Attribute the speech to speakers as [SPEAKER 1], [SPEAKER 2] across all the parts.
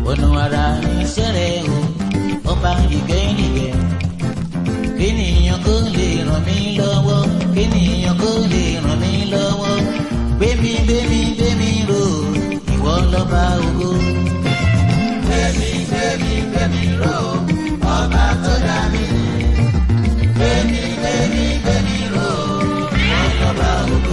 [SPEAKER 1] ọ̀nà ara iṣẹ́ rẹ̀ o ọba ìgẹ́nìgẹ́ kéèyàn kó lè ràn mí lọ́wọ́ kéèyàn kó lè ràn mí lọ́wọ́ gbémi gbémi gbémi ró ìwọ lọ́ba ògo. gbémi gbémi gbémi ró ọba tó dá mi. gbémi gbémi gbémi ró ìwọ lọ́ba ògo.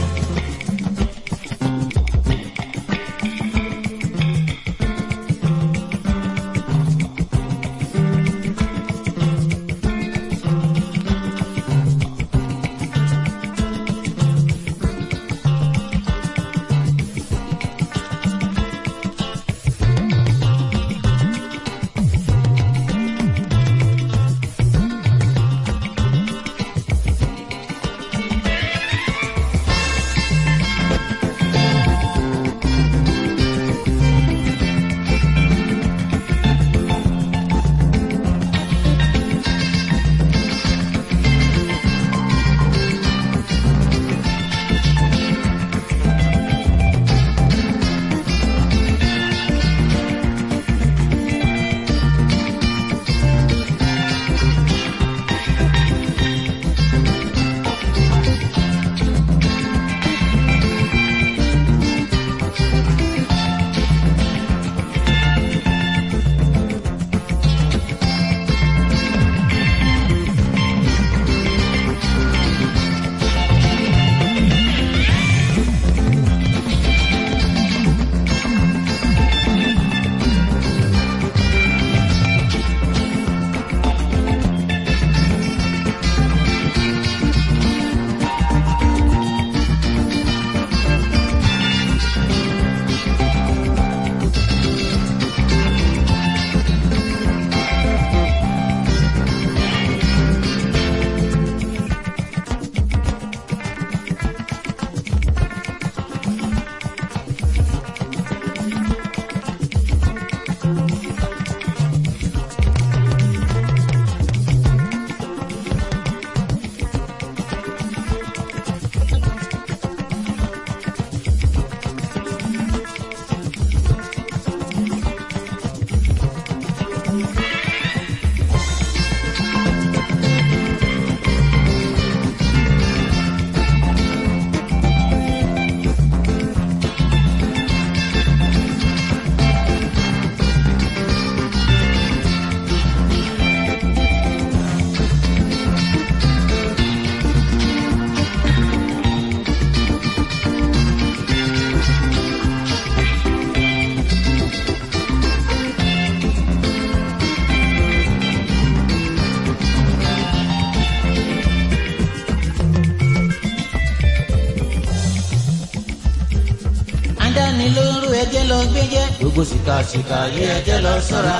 [SPEAKER 1] adánilóró ẹjẹ lọ gbẹjẹ gbogbo sìkàsìkà yé ẹjẹ lọ ṣọ́ra.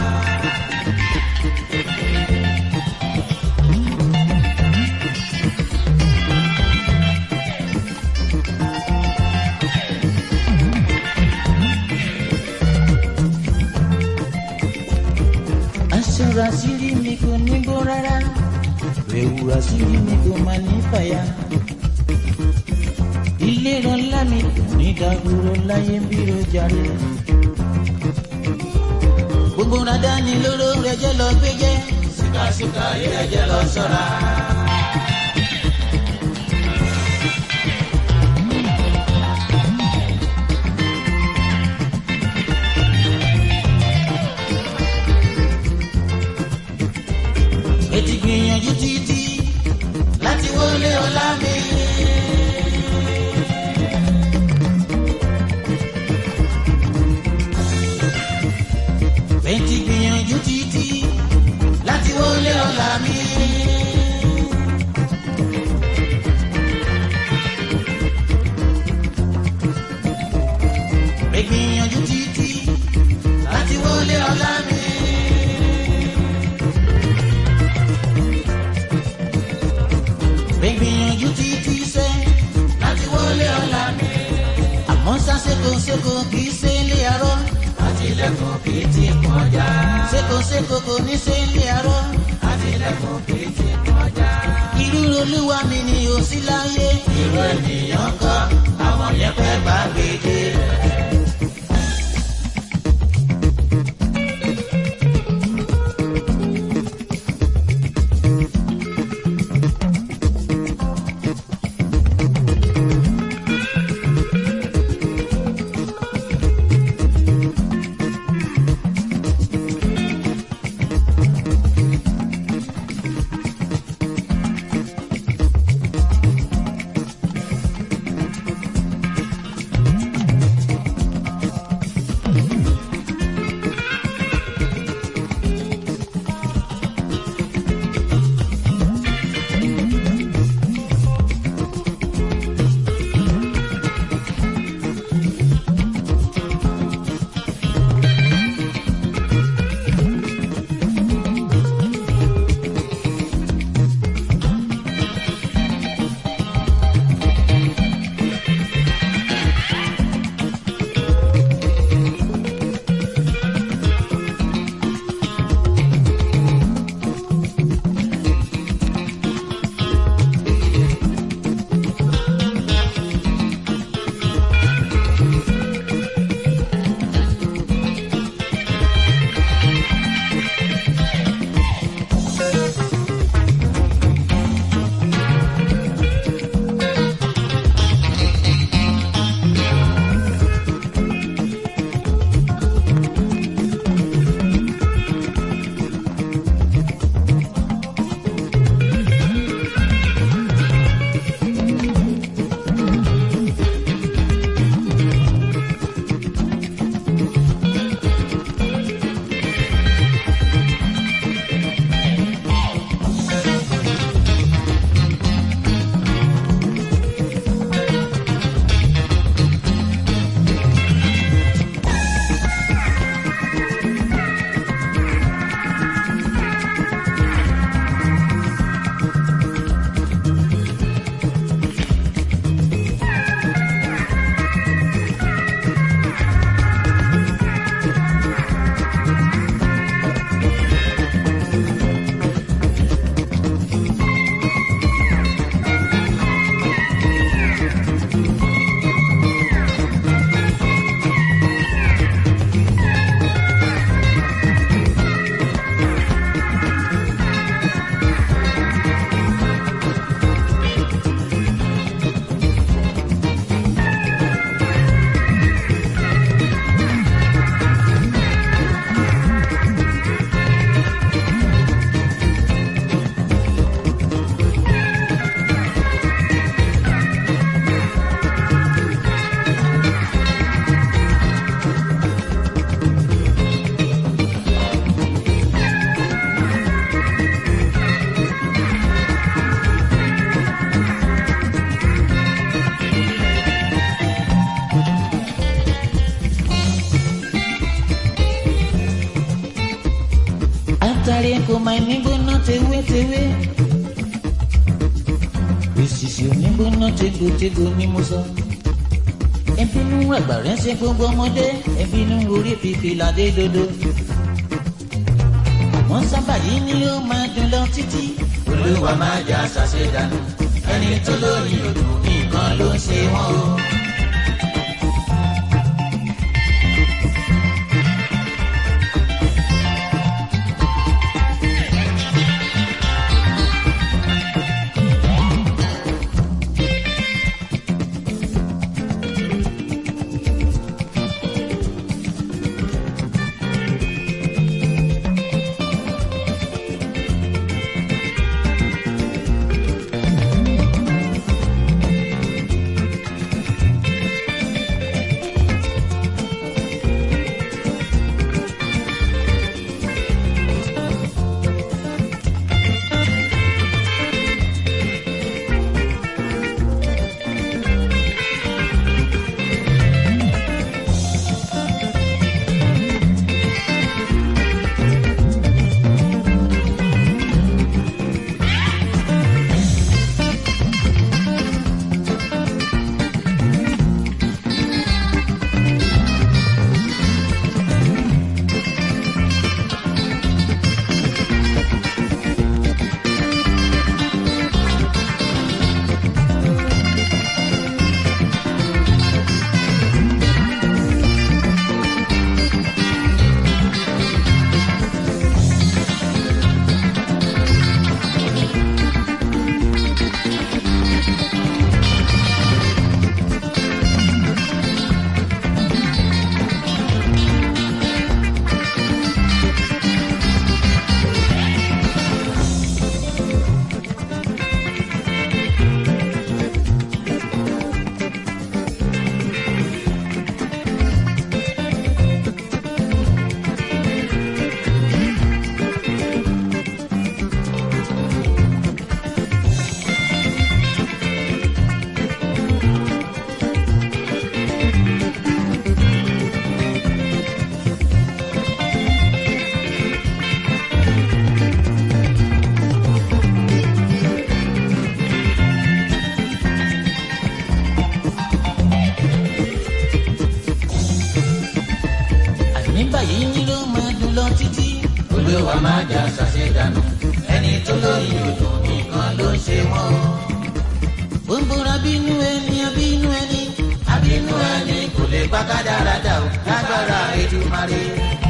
[SPEAKER 1] aṣọ rasiri mi kò ní bó rárá ẹ̀wù rasiri mi kò má ní fàyà ilé rọlá mi kò ní dàgbòrò láyé bí ó jàre. gbogbo rádá ni lóró rẹ jẹ́ lọ gbé jẹ́ síkàsíkà yẹ jẹ́ lọ ṣọ́ra. ètí gbìyànjú títí láti wọlé ọlá mi. ètí gbìyànjú títí láti wọlé ọlá mi. gbìyànjú títí láti wọlé ọlá mi. gbìyànjú títí sẹ́ láti wọlé ọ̀la mi. àmọ́ sá sékòsékò kì í ṣe ilé arọ́. àtìlẹ́kùn kì í ti kọjá. sékòsékò kò ní ṣe ilé arọ́. àtìlẹ́kùn kì í ti kọjá. irú olúwa mi ni ò sí láyé. irú ènìyàn kọ́ àwọn yẹn fẹ́ bá gbèdé. kò máa ní gbóná tewétewé. òṣìṣẹ́ onígbóná tegbòtegbò ni mo sọ. ẹbínú àgbà rẹ̀ ṣe gbogbo ọmọdé ẹbínú orí fífi ládé dodo. wọ́n sábà yìí ni ó máa dùn lọ títí. olúwa máa jà ṣàṣẹ dànù ẹni tó lóyún odò nìkan ló ń ṣe wọ́n o. olúwa má jà ṣàṣẹ dànù ẹni tó lóyún odò nìkan ló ń ṣe wọn. bóńbóra bínú ẹni abínú ẹni abínú ẹni kò lè pa kádàrádà o lágbára Èdùmàrè.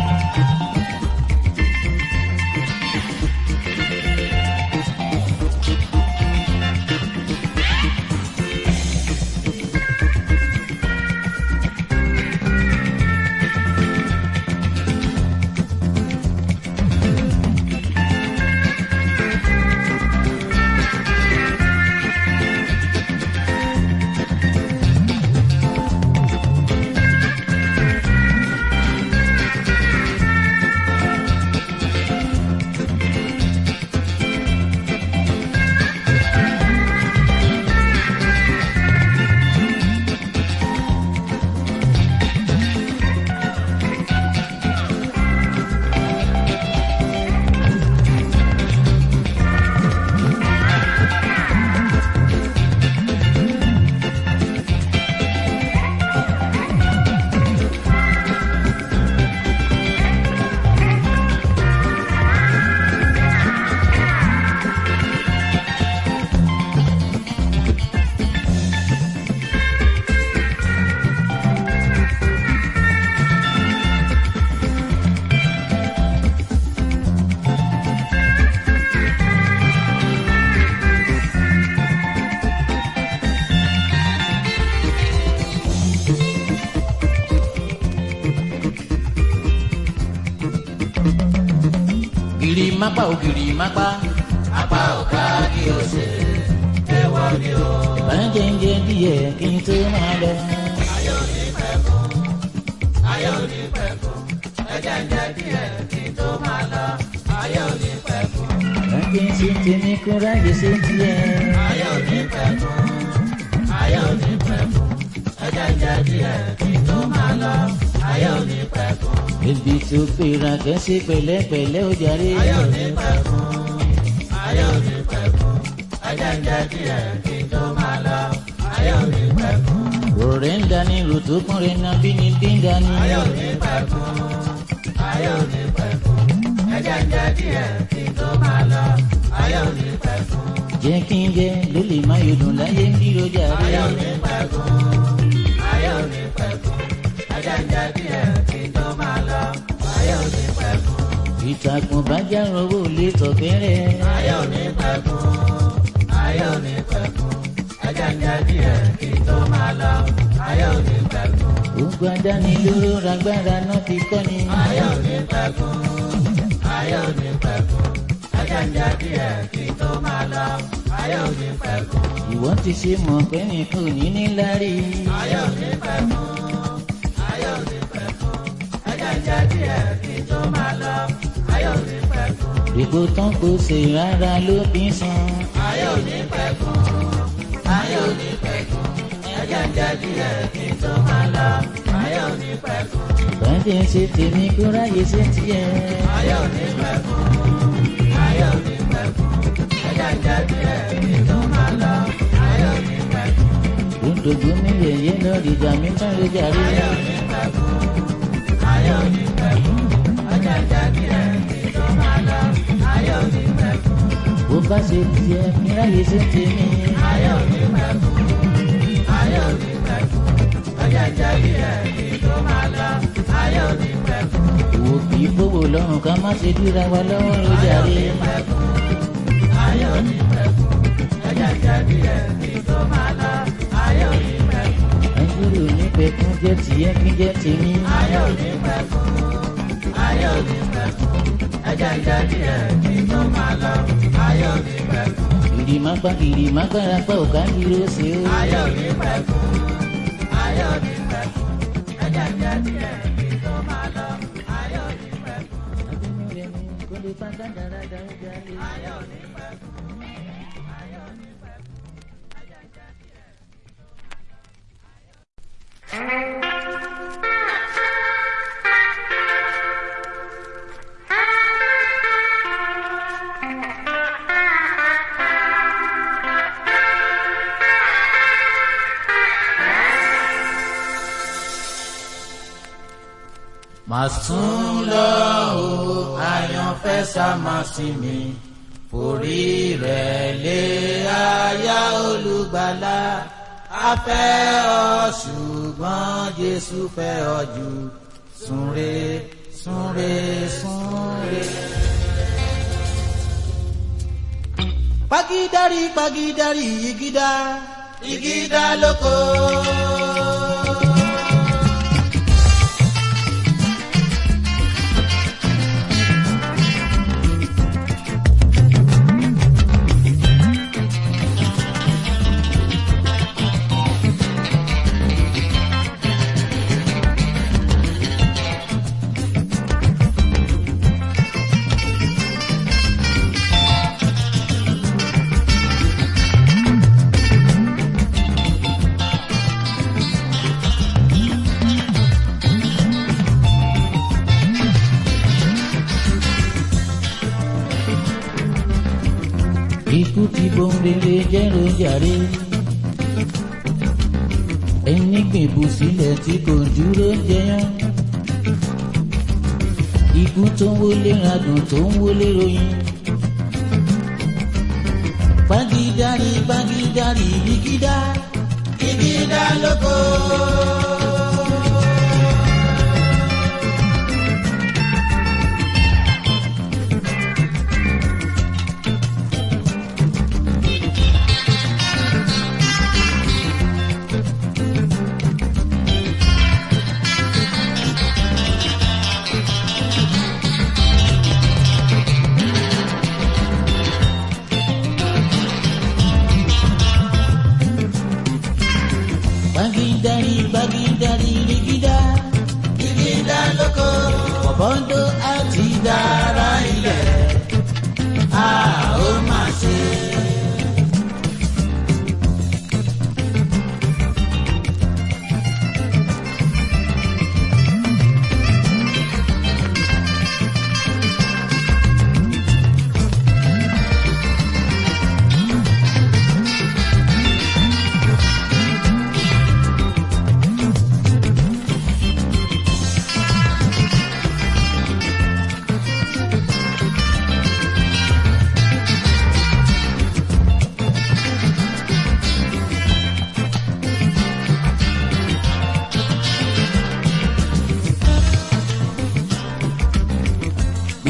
[SPEAKER 1] gìrì mápá ò gìrì mápá. apá ò ká kí o ṣe ẹwọ ni o. ìbànújẹ́ ń jẹ díẹ̀ kí n tó máa lọ. ayé ò ní pẹ́ fún ayé ò ní pẹ́ fún ẹ̀jẹ̀ ń jẹ díẹ̀ kí n tó máa lọ. ayé ò ní pẹ́ fún. ìbànújẹ́ ń ṣe tèmi kó ráyè ṣe tiẹ̀. ayé ò ní pẹ́ fún ayé ò ní pẹ́ fún ẹ̀jẹ̀ ń jẹ díẹ̀ kí n tó máa lọ. ayé ò ní pẹ́ fún. Ebi tó gbéra kẹ́sí pẹ̀lẹ́pẹ̀lẹ́ ó jàre.
[SPEAKER 2] ayé ò ní pẹ́ fún ayé ò ní pẹ́ fún ẹjẹ́ ń jẹ́ díẹ̀ kí n tó máa lọ ayé ò ní pẹ́ fún
[SPEAKER 1] Ọ̀rẹ́ ń dání ròtó kúnrin náà bí ni bí ń dání.
[SPEAKER 2] ayé ò ní pẹ́ fún ayé ò ní pẹ́ fún ẹjẹ́ ń jẹ́ díẹ̀ kí n tó máa lọ ayé ò ní pẹ́ fún
[SPEAKER 1] Jẹ́ kí n jẹ́ ló lè má yọdùn láyé ń bí lójà
[SPEAKER 2] ayé
[SPEAKER 1] rẹ̀.
[SPEAKER 2] ò ní pẹ́ fún ayé ò ní pẹ́ fún ẹjẹ́ ń jẹ́ díẹ̀ kí n tó máa lọ ayé ò ní pẹ́ fún
[SPEAKER 1] Ìtàkùn bá já rọwọ́ lè tọ̀kẹ́rẹ́.
[SPEAKER 2] ayé ò ní pẹ́ fún ayé ò ní pẹ́ fún ẹjẹ́ ń jẹ́ díẹ̀ kí n tó máa lọ ayé ò ní pẹ́ fún
[SPEAKER 1] Gbogbo adánilóró ragbára náà ti kọ́ ni.
[SPEAKER 2] ayé ò ní pẹ́ fún ayé ò ní pẹ́ fún ẹjẹ́ ń jẹ́ díẹ̀ kí n tó máa lọ ayé ò ní pẹ́ fún
[SPEAKER 1] Ìwọ́n ti ṣe mọ̀ pé nìkan ò ní ní lárí.
[SPEAKER 2] ayé ò ní pẹ́ fún ayé ò ní pẹ́ fún ẹjẹ́ ń jẹ́ díẹ̀ kí n tó máa lọ ayé ò ní pẹ́ fún
[SPEAKER 1] Èkó tán kò ṣe rárá ló bí san.
[SPEAKER 2] ayé ò ní pẹ́ fún ayé ò ní pẹ́ fún ẹjẹ́ ń jẹ́ díẹ̀ kí n tó máa lọ ayé ò ní pẹ́ fún
[SPEAKER 1] Bàdé ṣe tèmi kó ráyè ṣe tiẹ̀.
[SPEAKER 2] ayé ò ní pẹ́ fún ayé ò ní pẹ́ fún ẹjẹ́ ń jẹ́ díẹ̀ kí n tó máa lọ ayé ò ní pẹ́ fún
[SPEAKER 1] Òdòdó mi yẹ̀yẹ́ lọ dìjà mi tán ló jàre.
[SPEAKER 2] ayé ò ní pẹ́ fún ayé ò ní pẹ́ fún ẹjẹ́ ń jẹ́ díẹ̀ kí n tó máa lọ ayé ò ní pẹ́ fún
[SPEAKER 1] Bó bá ṣe tiẹ̀ kí ráyè ṣe tèmi.
[SPEAKER 2] ayé ò ní pẹ́ fún ayé ò ní pẹ́ fún ẹjẹ́ ń jẹ́ díẹ̀ kí n tó máa lọ ayé ò ní pẹ́ fún
[SPEAKER 1] Òwò kì í gbówó lọ́rùn ká má ṣe dúra wa lọ́wọ́ ló jàre.
[SPEAKER 2] ayé ò ní pẹ́ fún ẹjẹ́ ń jẹ́ díẹ̀ kí n tó máa lọ ayé ò ní pẹ́ fún
[SPEAKER 1] Àìsírí ò ní pẹ̀kún jẹ́ tiẹ̀ kí jẹ́ tèmi.
[SPEAKER 2] ayé ò ní pẹ́ fún ayé ò ní pẹ́ fún ẹjẹ́ ń jẹ́ díẹ̀ kí n tó máa lọ ayé ò ní pẹ́ fún
[SPEAKER 1] Kìrì má gbá kìrì má gbára pa òkà ń dúró sí o.
[SPEAKER 2] ayé ò ní pẹ́ fún ayé ò ní pẹ́ fún ẹjẹ́ ń jẹ́ díẹ̀ kí n tó máa lọ ayé ò ní pẹ́ fún
[SPEAKER 1] Abínú rẹ̀ ni kò lè fa dáradára ó jàre.
[SPEAKER 2] ayé ò ní pẹ́ fún ayé ò ní pẹ́ fún ẹjẹ́ ń jẹ́ díẹ̀.
[SPEAKER 1] Màá sún lọ o, àyànfẹ́ sá máa sinmi. Forí rẹ̀ lé aya olùgbàlà. A fẹ́ ọ ṣùgbọ́n Jésù fẹ́ ọ jù. Súnre, súnre, súnre. Pagidari, pagidari, igida, igida lóko. Ikú ti bòǹdélé jẹ́rò jàre. Ẹni gbèbù sílẹ̀ tí kò dúró jẹyán. Ikú tó ń wọlé radùn tó ń wọlé ròyìn. Pagidari pagidari igida igida lóko. Bagidari bagidari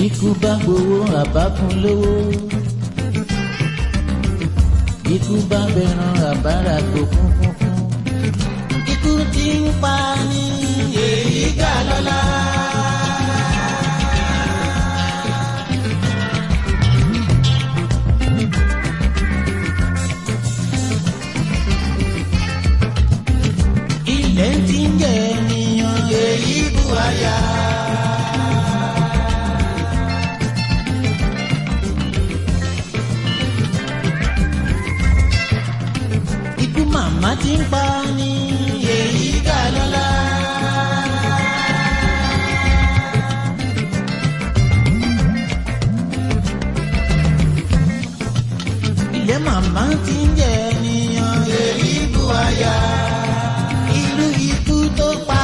[SPEAKER 1] ikú bá gbowó àbá fún lówó ikú bá bẹ̀ràn àbára tó kún fún fún ikú tí ń pa ní èyí gà lọ́la. ilẹ̀ tí ń jẹ ènìyàn èyí bu àyà. ikú màmá tí ń pa ní èyí gà lọ́la. ilẹ̀ màmá tí ń jẹ ènìyàn èyí bu àyà. irú ikú tó pa.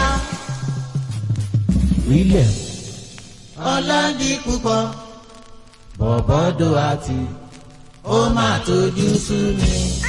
[SPEAKER 2] Wílẹ̀
[SPEAKER 1] ọlọ́dí púpọ̀
[SPEAKER 2] bọ̀bọ́dọ̀ àti
[SPEAKER 1] ó máa tójú sú mi.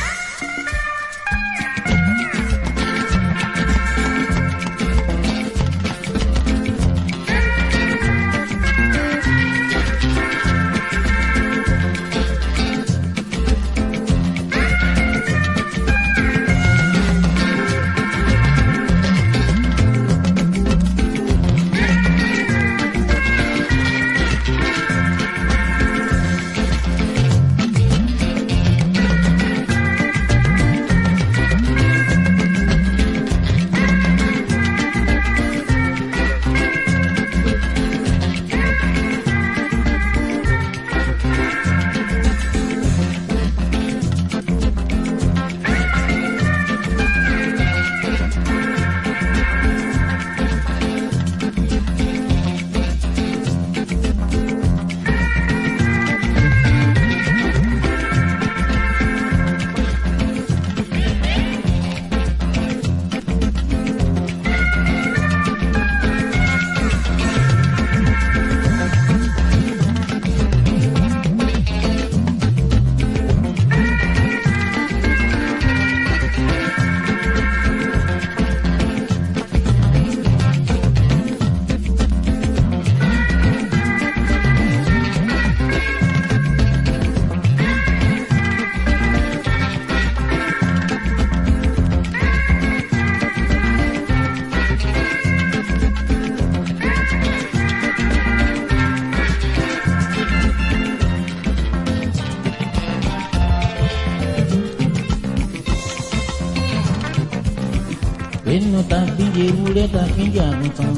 [SPEAKER 1] inú ta fi ń jẹ ewúrẹ́ ta fi ń jẹ àgùntàn.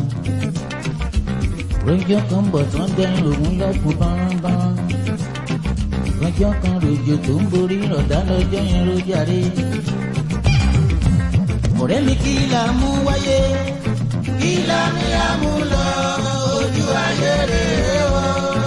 [SPEAKER 1] rọjò kan bọ̀ tán dẹ́rìn òun lọ́kùn bánránbánrán. rọjò kan ròjò tó ń borí rọ̀dá lọ́jọ́ yẹn ló jàre. ọ̀rẹ́ mi kí la mú wáyé kí la ní àmú lọ ojú ayé rèé o.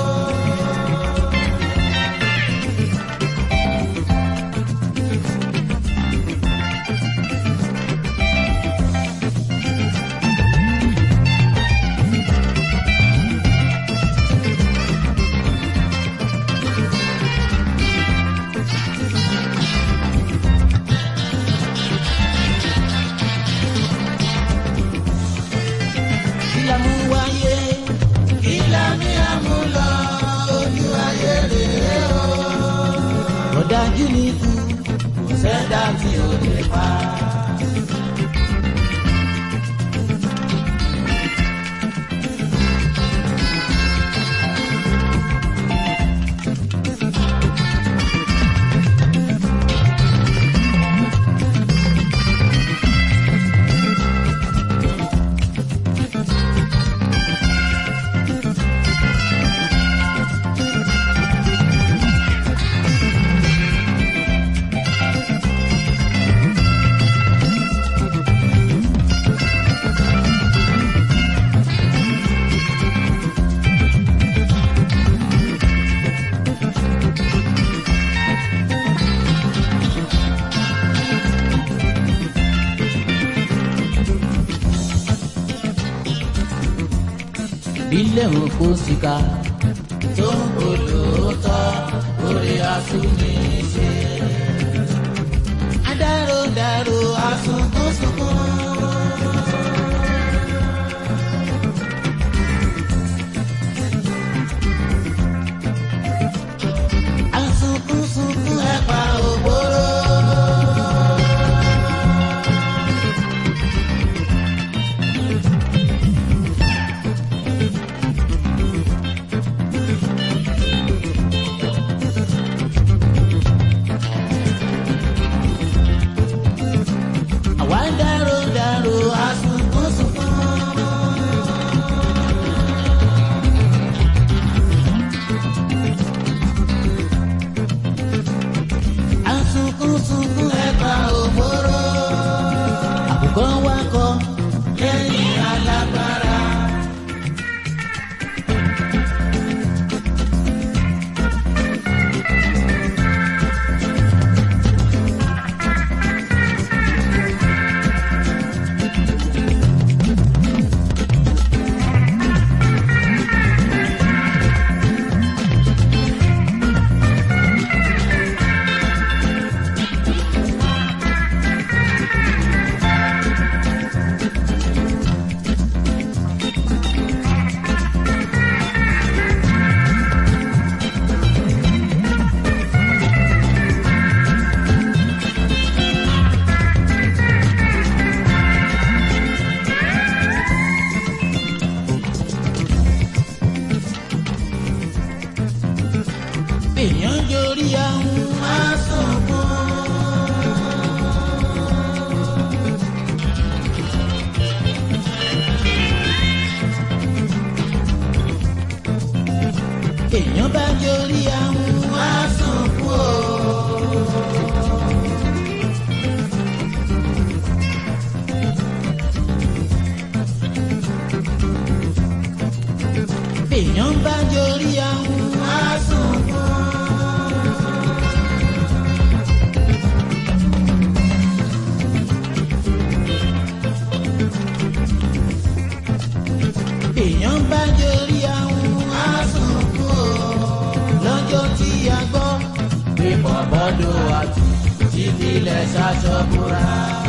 [SPEAKER 1] kí la mú wáyé kí la ní àmú lọ ojú ayé rèé o. ọ̀dájú ni ikú kò sẹ́dá tí ò lè pa. bílẹ̀ òkú síka tó ń olóòótọ́ orí asúnìṣe. adáròdàrò asunkúnsunkún. bọ́dọ̀ àtù títí ilẹ̀ ṣaṣọ búra.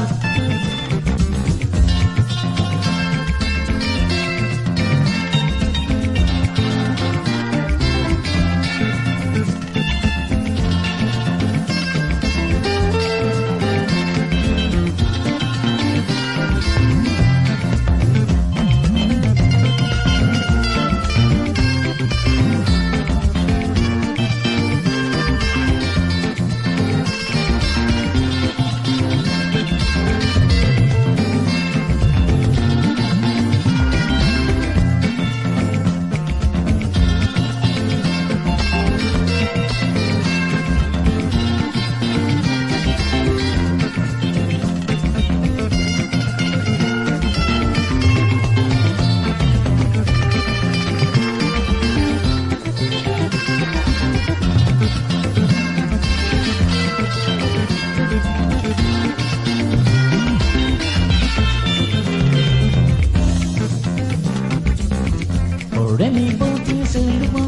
[SPEAKER 1] ọ̀rẹ́ mi bó ti ń ṣe lúmọ́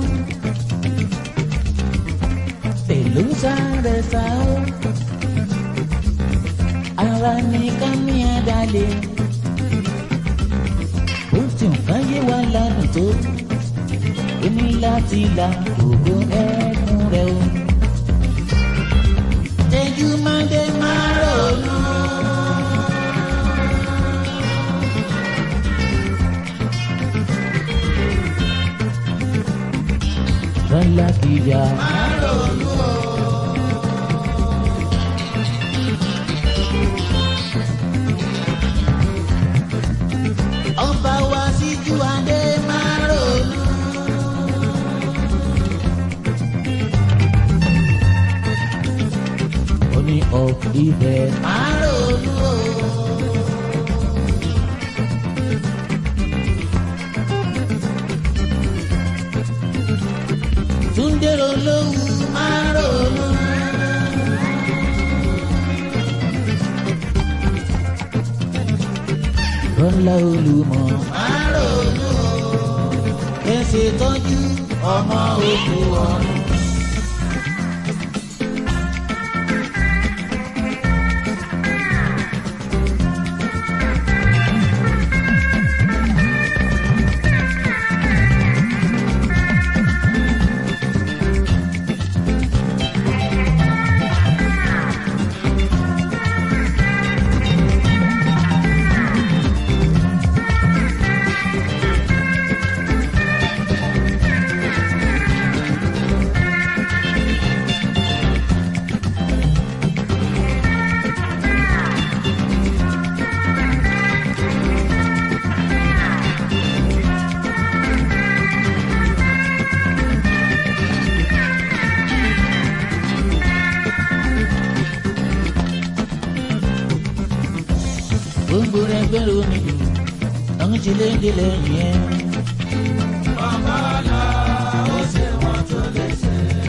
[SPEAKER 1] pẹ̀lú sáré sá ó ara ní ká ní àdálẹ̀ ó ti nǹkan yé wa ládùn tó ó ní láti la ògo ẹkún rẹ o. Tẹ́jú máa dé máa ronú. Rọ́lá kìíyà. Máa ronú o. Ọba wa síjú adé máa ronú. Ó ní of ibẹ̀ máa ronú o. Túndé olówó máa ronú. Rọ́lá olùmọ̀ máa ronú. Ẹsẹ̀ tọ́jú ọmọ òkú ọ̀run. gbogbo rẹ gbẹrù mi àwọn tí lè dé lẹ́yìn ẹ.
[SPEAKER 2] Bàbá là ó ṣe wọ́n tó lè ṣe.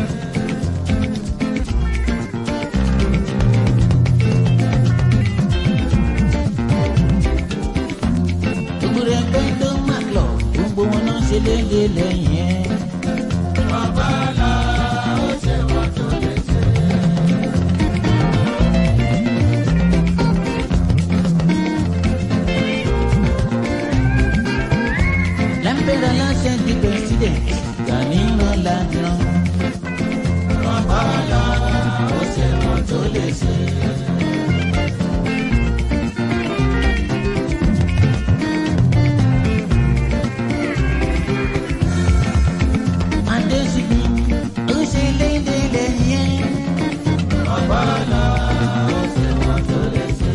[SPEAKER 1] gbogbo rẹ gbẹ tó má lọ gbogbo wọn náà ṣe lè dé lẹ́yìn ẹ.
[SPEAKER 2] Bàbá là ó ṣe wọ́n tó lè ṣe.
[SPEAKER 1] lámbẹ́rẹ́ aláṣẹ di president Gani Ọládìran.
[SPEAKER 2] Bàbá là ó ṣe wọ́n tó lè ṣe.
[SPEAKER 1] adésìbí ó ṣe lè dé lẹ́yìn ẹ.
[SPEAKER 2] Bàbá là ó ṣe wọ́n tó lè ṣe.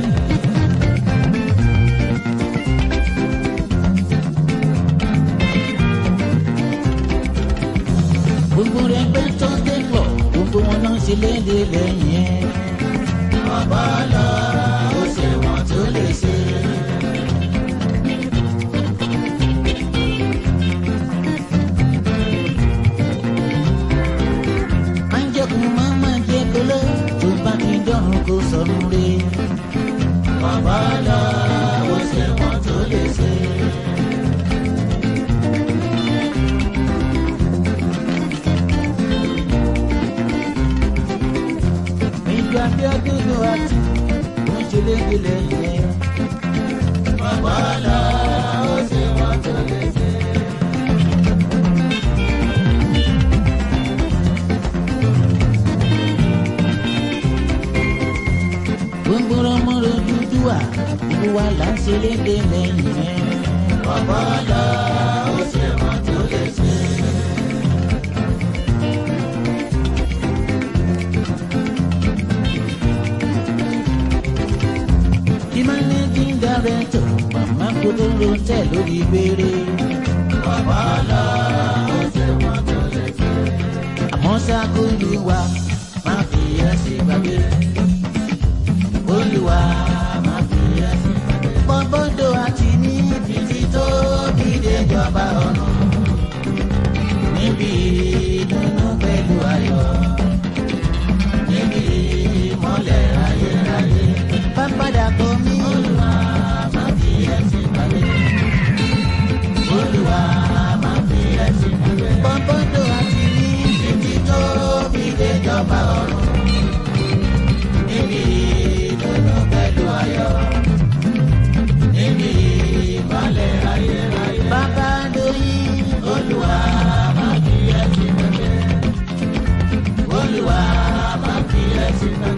[SPEAKER 1] gbogbo rẹ gbẹ tó dé lọ gbogbo wọn náà ṣe lè dé lẹ́yìn ẹ.
[SPEAKER 2] Bàbá là ó ṣe wọ́n tó lè ṣe.
[SPEAKER 1] máa ń jẹ́kun máa máa jẹ́ kóló tó bá ti dọ́run kó sọ̀rọ̀ rẹ̀.
[SPEAKER 2] Bàbá là ó ṣe wọ́n tó lè ṣe.
[SPEAKER 1] elédè lẹ́yìn ẹ̀.
[SPEAKER 2] ọ̀pọ̀ lọ ó ṣe wọn tó lè ṣe.
[SPEAKER 1] The managing director màmá kúndóró tẹ̀ lórí gbére.
[SPEAKER 2] ọ̀pọ̀ lọ ó ṣe wọn tó lè ṣe.
[SPEAKER 1] àmọ́ ṣá Olúwa má fi ẹsẹ̀ gbàgbé. Olúwa má fi ẹsẹ̀ gbàgbé. bọ́bọ́dọ̀ àti níbi tí tó bí déjọba ọ̀nà. níbi ìdùnnú pẹ̀lú ayọ̀. níbi ìmọ̀lẹ̀ ayérayé. bàbáda kọ́ mi. Olúwa má fi ẹsẹ̀ gbàgbé. Olúwa má fi ẹsẹ̀ gbàgbé. bọ́bọ́dọ̀ àti níbi tí tó bí déjọba ọ̀nà. níbi ìdùnnú pẹ̀lú ayọ̀ níbi ìmọ̀lẹ̀ ayérayé. Bàbá lóyún Olúwa máa fi ẹ̀sìn pẹ̀lẹ́. Olúwa máa fi ẹ̀sìn pẹ̀lẹ́.